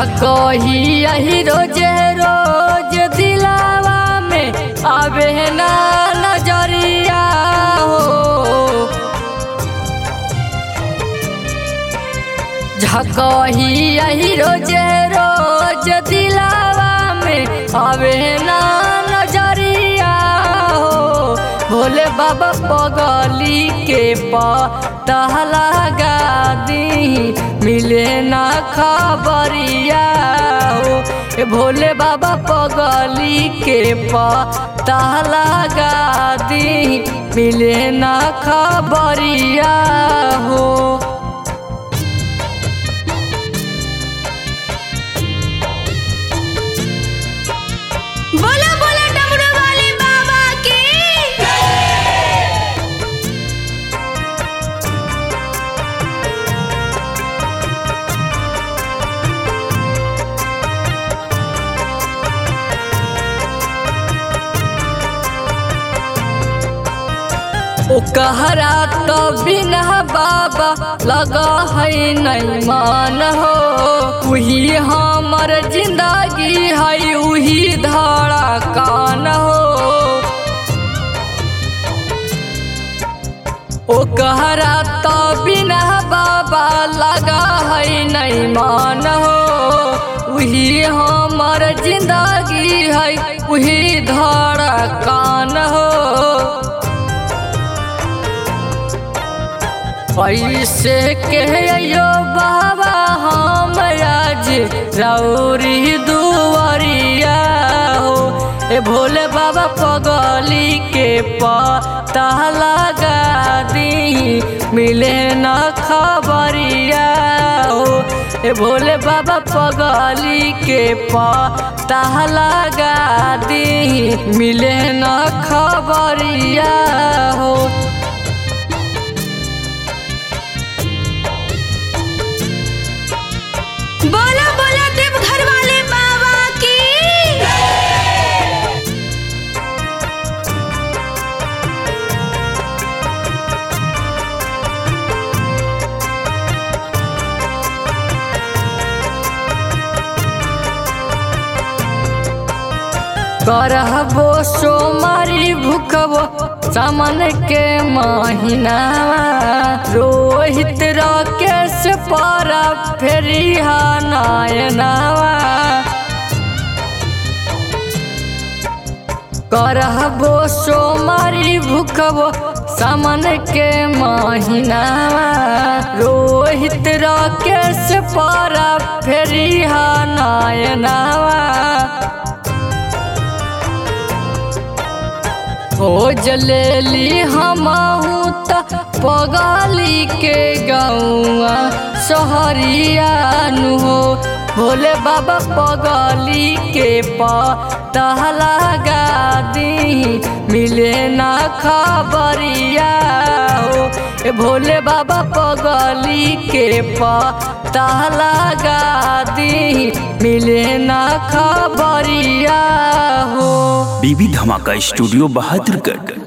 झकही यही रोज रोज दिलावा में आवे ना नजरिया हो झकही यही रोज रोज दिलावा में आवे ना नजरिया हो भोले बाबा पगली के पतहला दी मिले ना खबरिया हो ए भोले बाबा पगली के पतहला दी मिले ना खबरिया हो बोला बोला डमरू वाले बाबा की ओ कहरा तो बिना बाबा लगा है नहीं मान हो वही हमर जिंदगी है वही धड़ा कान हो ओ कहरा तो बिना बाबा लगा है नहीं मान हो वही हमर जिंदगी है वही धड़ा कान हो ऐसे कहियो बाबा हम आज रौरी दुआरिया हो ए भोले बाबा पगली के पता लगा दी मिले न खबरिया हो ए भोले बाबा पगली के पता लगा दी मिले न खबरिया हो बोला बोला देवघर वाले बाबा की करहबो सोमारी भूखबो सामन के महीना रोहित राकेश पारा फेरी नायनावा करहबो सोमारी भूखबो सामन के महीना रोहित राकेश पारा फेरी नायनावा खोज लेली हमहू त पगली के गौआ सहरिया नु हो भोले बाबा पगली के पतहला दी मिले ना खबरिया हो ए भोले बाबा पगली के पतहला दी मिले ना खबरिया हो बीबी धमाका स्टूडियो बहादुरगढ़